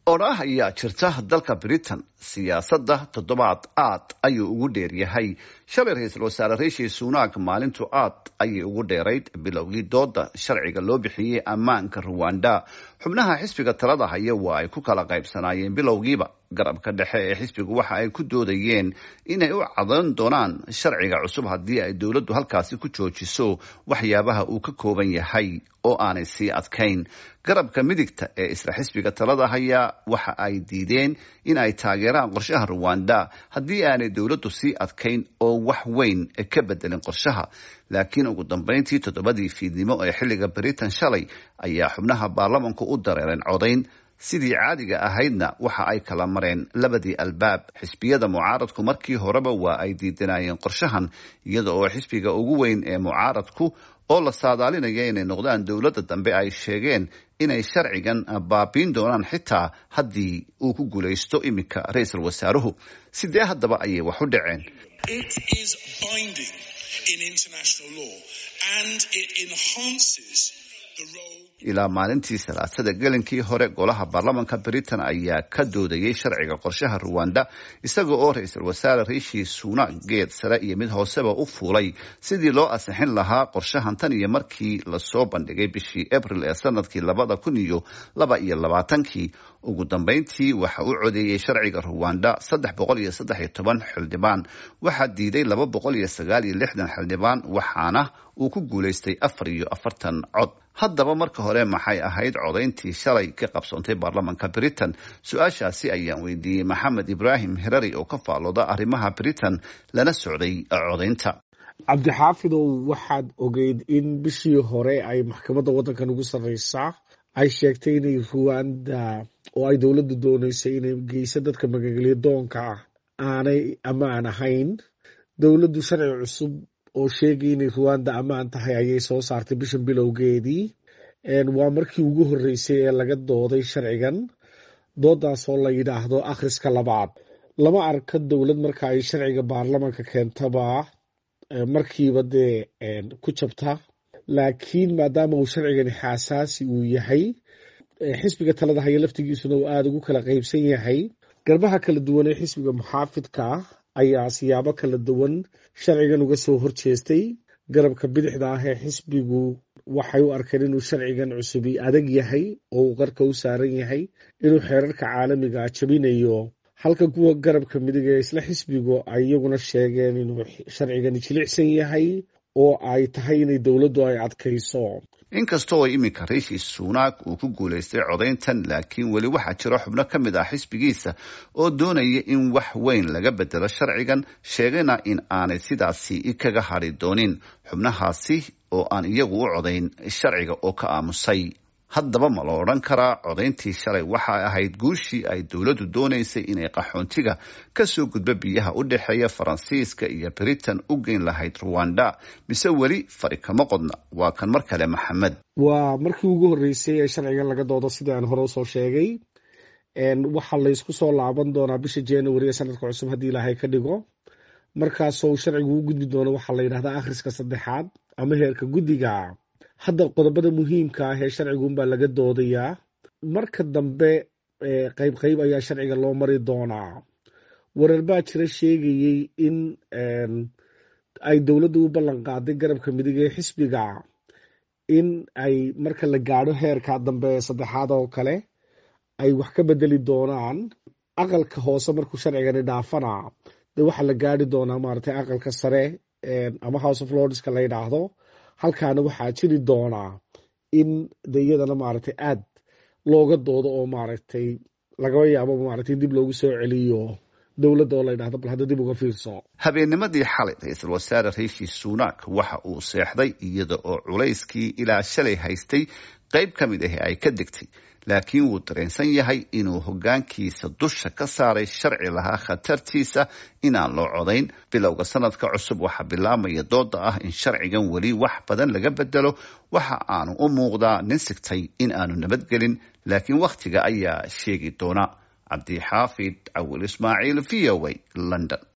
odhaah ayaa jirta dalka britain siyaasadda toddobaad aad ayuu ugu dheeryahay shalay ra-iisul wasaare riishi sunak maalintu aad ayay ugu dheerayd bilowgii dooda sharciga loo bixiyey ammaanka ruwanda xubnaha xisbiga talada haya waa ay ku kala qaybsanaayeen bilowgiiba garabka dhexe ee xisbigu waxa ay ku doodayeen inay u cadan doonaan sharciga cusub haddii ay dowladdu halkaasi ku joojiso waxyaabaha uu ka kooban yahay oo aanay sii adkayn garabka midigta ee isla xisbiga talada haya waxa ay diideen in ay taageeraan qorshaha ruwanda haddii aanay dowladdu sii adkayn oo wax weyn ka bedelin qorshaha laakiin ugu dambeyntii toddobadii fiidnimo ee xilliga britain shalay ayaa xubnaha baarlamanku u dareereen codayn sidii caadiga ahaydna waxa ay kala mareen labadii albaab xisbiyada mucaaradku markii horeba waa ay diidanayeen qorshahan iyada oo xisbiga ugu weyn ee mucaaradku oo la saadaalinaya inay noqdaan dowladda dambe ay sheegeen inay sharcigan baabiin doonaan xitaa haddii uu ku guulaysto iminka ra-iisul wasaaruhu sidee haddaba ayay wax u dhaceen ilaa maalintii salaasada gelinkii hore golaha baarlamanka britain ayaa ka doodayay sharciga qorshaha ruwanda isaga oo ra-iisul wasaare riishi sunak geed sare iyo mid hooseba u fuulay sidii loo ansixin lahaa qorshahan tan iyo markii lasoo bandhigay bishii abril ee sanadkii labada kun iyo laba iyo labaatankii ugu dambeyntii waxa uu codeeyey sharciga ruwanda saddex boqol iyo saddex iyo toban xildhibaan waxaa diiday laba boqol iyo sagaal iyo lixdan xildhibaan waxaana uu ku guulaystay afar iyo afartan cod haddaba marka hore maxay ahayd codayntii shalay ka qabsoontay baarlamanka britain su-aashaasi ayaan weydiiyey maxamed ibraahim hirari oo ka faallooda arrimaha britain lana socday codaynta cabdixaafidow waxaad ogeyd in bishii hore ay maxkamadda waddankan ugu sarreysaa ay sheegtay inay ruwanda oo ay dowladdu dooneysay inay geyso dadka magagelyo doonka ah aanay ammaan ahayn dowladdu sharci cusub oo sheegay inay ruwanda ammaan tahay ayay soo saartay bishan bilowgeedii waa markii ugu horreysay ee laga dooday sharcigan doodaas oo la yidhaahdo akhriska labaad lama arka dowlad marka ay sharciga baarlamanka keentaba markiiba dee ku jabta laakiin maadaama uu sharcigani xaasaasi uu yahay xisbiga talada haya laftigiisuna uu aada ugu kala qaybsan yahay garbaha kala duwan ee xisbiga muxaafidka ayaa siyaabo kala duwan sharcigan uga soo horjeestay garabka bidixda ah ee xisbigu waxay u arkeen inuu sharcigan cusubi adag yahay oo uu qarka u saaran yahay inuu xeerarka caalamiga jabinayo halka kuwa garabka midig ee isla xisbigu ay iyaguna sheegeen inuu sharcigani jilicsan yahay oo ay tahay inay dowladdu ay adkayso inkasta oo iminka riishi sunak uu ku guulaystay codayntan laakiin weli waxaa jiro xubno ka mid ah xisbigiisa oo doonaya in wax weyn laga bedelo sharcigan sheegayna in aanay sidaasi kaga hadri doonin xubnahaasi oo aan iyagu u codayn sharciga oo ka aamusay haddaba ma la odhan karaa codayntii shalay waxay ahayd guushii ay dowladdu doonaysay inay qaxoontiga kasoo gudbo biyaha u dhexeeya faransiiska iyo britain u geyn lahayd ruwanda mise weli fari kama qodna waa kan mar kale maxamed waa markii ugu horreysay ee sharcigan laga doodo sidii aan hore usoo sheegay waxaa laysku soo laaban doonaa bisha january ee sanadka cusub haddii ilaahay ka dhigo markaasoo sharcigu u gudbi doono waxaa la yidhahdaa akhriska saddexaad ama heerka guddiga hadda qodobada muhiimka ah ee sharcigunbaa laga doodayaa marka dambe qayb qayb ayaa sharciga loo mari doonaa warar baa jira sheegayey in ay dowladdu u ballan qaaday garabka midig ee xisbiga in ay marka la gaadho heerka dambe ee saddexaad oo kale ay wax ka bedeli doonaan aqalka hoose markuu sharcigani dhaafana de waxaa la gaari doonaa maaragtay aqalka sare ama house of lordska la yidhaahdo halkaana waxaa jiri doonaa in de iyadana maaragtay aad looga doodo oo maaragtay lagaba yaabo maaragtay dib loogu soo celiyo dowladda oo la yidhahdo bal hadda dib uga fiirso habeennimadii xalay ra-iisul wasaare riishi sunak waxa uu seexday iyada oo culayskii ilaa shalay haystay qayb ka mid ah ay ka degtay laakiin wuu dareensan yahay inuu hoggaankiisa dusha ka saaray sharci lahaa khatartiisa inaan loo codayn bilowga sanadka cusub waxaa bilaamaya dooda ah in sharcigan weli wax badan laga bedelo waxa aanu u muuqdaa nin sigtay in aanu nabadgelin laakiin wakhtiga ayaa sheegi doona cabdixaafid cawil ismaaciil v o a london